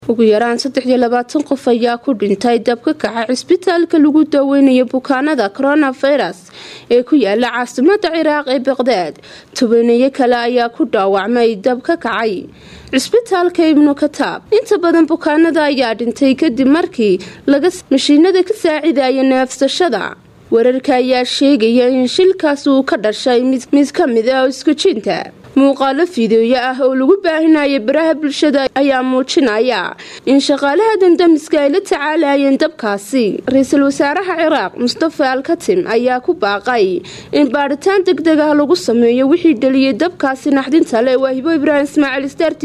ugu yaraan saddex iyo labaatan qof ayaa ku dhintay dab ka kaca cisbitaalka lagu daweynayo bukaanada coronavirus ee ku yaala caasimada ciraaq ee baqdaad tobaneeyo kale ayaa ku dhaawacmay dab ka kacay cisbitaalka ibnu kataab inta badan bukaanada ayaa dhintay kadib markii laga mashiinada ka saacidaya neefsashada wararka ayaa sheegaya in shilkaas uu ka dhashay mid ka mid ah iskujinta muuqaalo fideoyo ah oo lagu baahinaya baraha bulshada ayaa muujinaya in shaqaalaha dandamiska ay la tacaalayeen dabkaasi ra-iisul wasaaraha ciraaq mustafa alkatim ayaa ku baaqay in baadhitaan deg deg ah lagu sameeyo wixii dhaliyay dabkaasi naxdinta le waa hibo ibraahim ismaaciil star